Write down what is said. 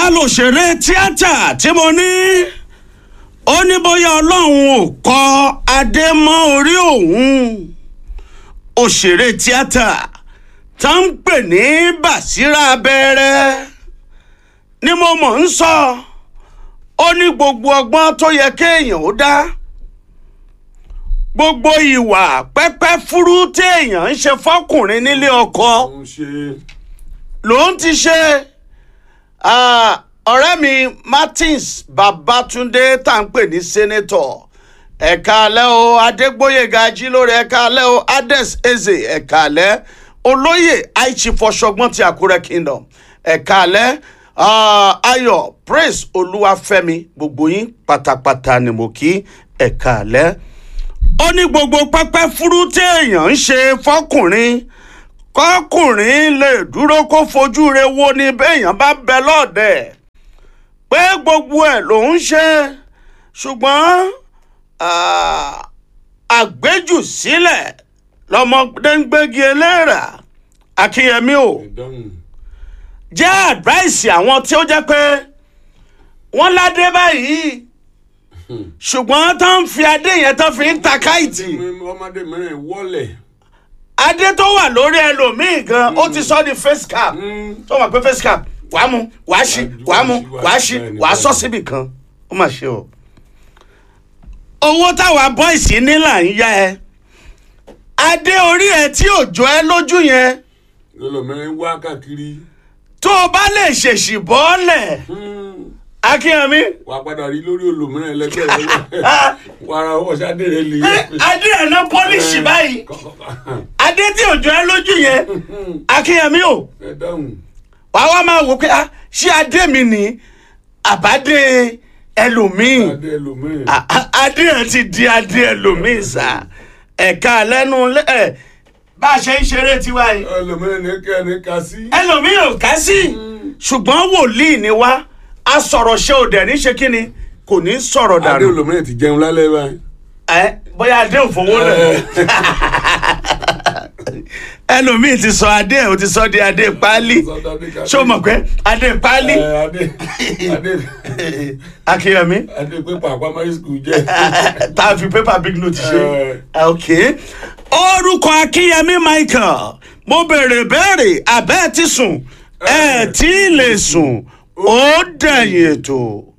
ta lòṣèré tíátà tí mo ní ó ní bóyá ọlọ́run ò kọ adé mọ́ orí òun òṣèré tíátà tá ń pè ní Bàsírà Abẹ́rẹ́ ni mo mọ̀ ń sọ ó ní gbogbo ọgbọ́n tó yẹ kéèyàn ó dá gbogbo ìwà pẹ́pẹ́ fúrú téèyàn ń ṣe fọ́kùnrin nílé ọkọ ń ṣe ló ń ti ṣe ah, ọ̀rẹ́ mi Martins Babatunde tá à ń pè ní sẹ́nẹ́tọ̀ ẹ̀ka alẹ́ o Adégbóyèga Ajílórí ẹ̀ka alẹ́ o Ades Eze ẹ̀ka alẹ́ olóyè aichi fọṣọgbọ́n ti Àkúrẹ́ Kingdom ẹ̀ka alẹ́ ah, Ayọ̀ Praise Olúwafẹ́mi gbogbo yín pátápátá ni mo kí ẹ̀ka alẹ́ ó ní gbogbo pẹ́pẹ́ fúrú téèyàn ń ṣe fọkùnrin kọkùnrin lè dúró kó fojú re wo ni béèyàn bá bẹ lọ́ọ̀dẹ̀ pé gbogbo ẹ̀ ló ń ṣe ṣùgbọ́n ah, àgbéjù sílẹ̀ lọmọdé ń gbégi eléèrà akínyẹmí o ìdáhùn jẹ́ àdváìsì àwọn tí ó jẹ́ pé wọ́n ládé báyìí ṣùgbọ́n tó ń fi adé yẹn tó fi ń ta káìtì ọmọdé mìíràn wọlé adé tó wà lórí ẹlòmíì gan ó ti sọ di face cap tó mọ̀ pé face cap wàá mú wàá ṣí wàá mú wàá ṣí wàá sọ síbì kan ó mà ṣe o. owó táwa bọ́ìsì ní là ń yá ẹ adé orí ẹ tí ò jọ ẹ lójú yẹn lọlọmọrin wá káàkiri tó o bá lè ṣèṣì bọ́ọ̀lẹ̀ akínyẹmí wàá padà rí lórí olùmíràn ẹlẹgbẹ́ rẹ wàrà ọwọ́ sáde rẹ lè adé ẹ̀ náà pọ́líṣì báyìí adé tí ò jọ ẹ lójú yẹn akínyẹmí o ẹ dáhùn wàá wá máa wò pé ah, ṣé adé mi ní àbádé ẹlòmíì sáde ẹlòmíràn A- a- adé ẹ ti di adé ẹlòmíì sá ẹ̀ka lẹ́nu lẹ́- ẹ̀ bá a ṣe ń ṣeré tiwa yìí ẹlòmíràn ní kẹ́ ní ká sí. ẹlòmíì ò ká sí ṣùgbọ́n wòlíì ni wá a sọ̀rọ̀ ṣe ò dẹ̀ ní ṣe kí ni kò ní sọ̀rọ̀ adé dànù olùmíràn ti jẹun lálẹ́ báyìí. ẹ bóyá adé ò fowó lẹ̀ ẹlòmíì ti sọ adé ẹ̀ ò ti sọ di adé páálí ṣé o mọ̀ pé adé páálí Ẹ, adé adé akínyẹmí adé pé pàpà máa skul jẹ. tá a fi pépà big note ṣe. Ẹ. ok orúkọ akínyẹmí michael mo béèrè béèrè abẹ́ ti sùn ẹ̀ tí ì lè sùn ó dẹ̀yìn ètò.